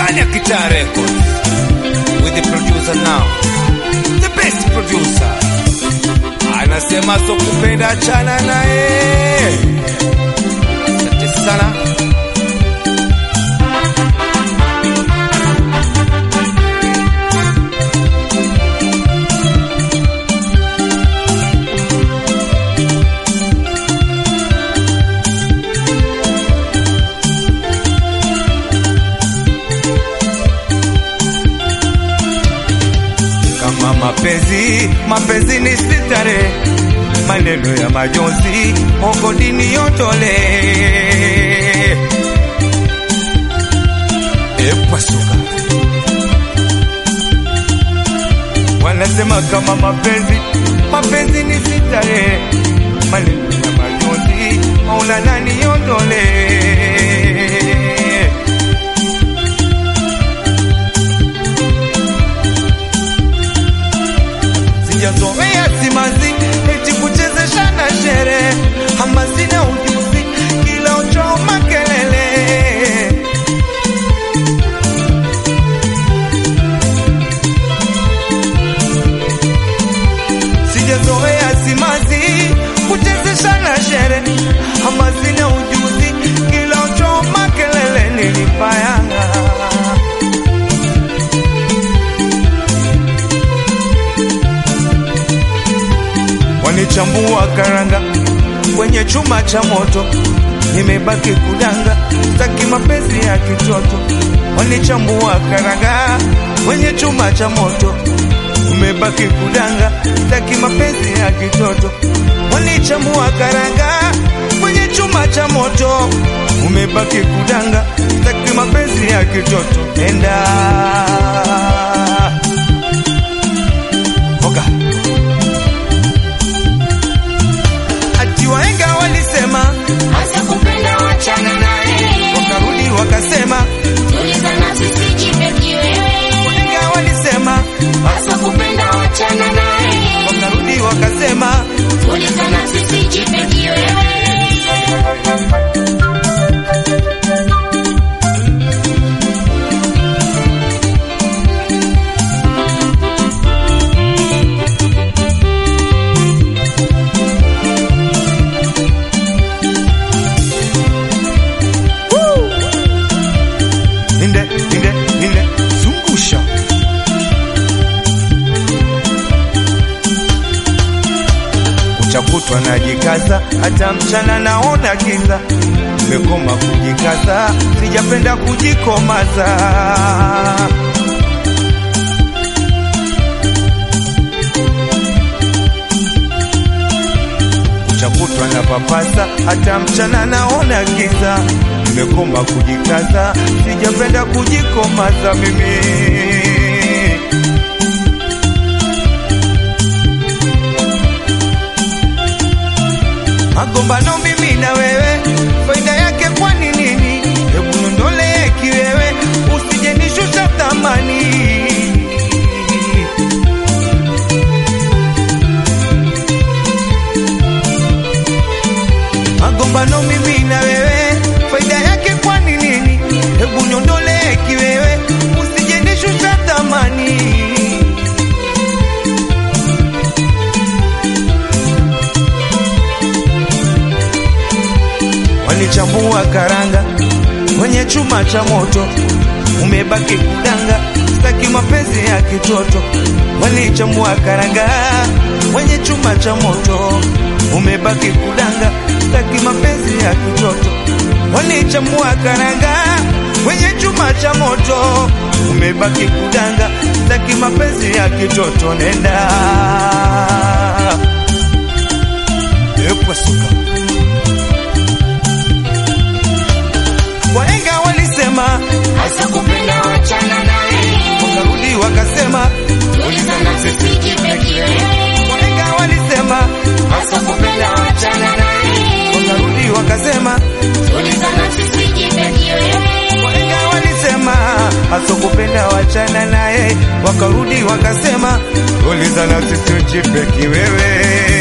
ndani ya Kitaa Records with the producer now, the best producer anasema so kupenda chana naye. Asante sana. kama mapenzi mapenzi ni sitare maneno ya majonzi ongodini yotole epwasuka wanasema kama mapenzi mapenzi ni sitare maneno ya majonzi maunanani yotole sijazoea simanzi eti kuchezesha na shere ama sina ujuzi kila uchoma kelele sijazoea simanzi kuchezesha na shere ama sina ujuzi kila uchoma kelele nilipayanga wanichambua karanga kwenye chuma cha moto, nimebaki kudanga, staki mapenzi ya kitoto. Wanichambua karanga kwenye chuma cha moto, umebaki kudanga, staki mapenzi ya kitoto. Wanichambua karanga kwenye chuma cha moto, umebaki kudanga, staki mapenzi ya kitoto. Enda Oga. ati wahenga walisema, Hasa kupenda wachana naye, wakarudi wakasema, tuliza nafsi sijipe kiwewe. wahenga walisema, Hasa kupenda wachana naye, wakarudi wakasema, tuliza nafsi sijipe kiwewe. inde inde inde, zungusha kuchakutwa najikaza, hata mchana naona giza, nimekoma kujikaza, sijapenda kujikomaza. kuchakutwa na papasa, hata mchana naona giza, nimekoma kujikaza, sijapenda kujikomaza mimi. magombano mimi na wewe, faida yake kwani nini? Hebu niondolee kiwewe, usije nishusha thamani. magombano mimi na wewe, faida yake kwani nini? Hebu niondolee kiwewe, usije nishusha thamani. walichambua karanga kwenye chuma cha moto, umebaki kudanga, staki mapenzi ya kitoto. Walichambua karanga kwenye chuma cha moto, umebaki kudanga, staki mapenzi ya kitoto. Walichambua karanga kwenye chuma cha moto, umebaki kudanga, staki mapenzi ya kitoto. Nenda epwasuka wahenga walisema, Hasa kupenda wachana naye, wakarudi wakasema, tuliza nafsi sijipe kiwewe. wahenga walisema, Hasa kupenda wachana naye, wakarudi wakasema, tuliza nafsi sijipe kiwewe. wahenga walisema, asokupenda wachana naye, wakarudi wakasema, uliza na sisi ujipe kiwewe.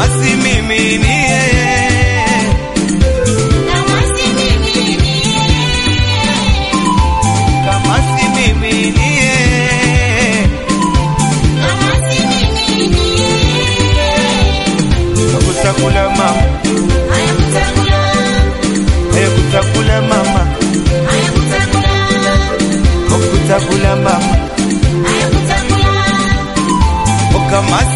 kama si mimi ni yeye, kama si mimi ni kama si mimi ni yeye, kama si mimi ni akutakula mama, haya kutakula akutakula mama, haya kutakula akutakula mama, haya kutakula kama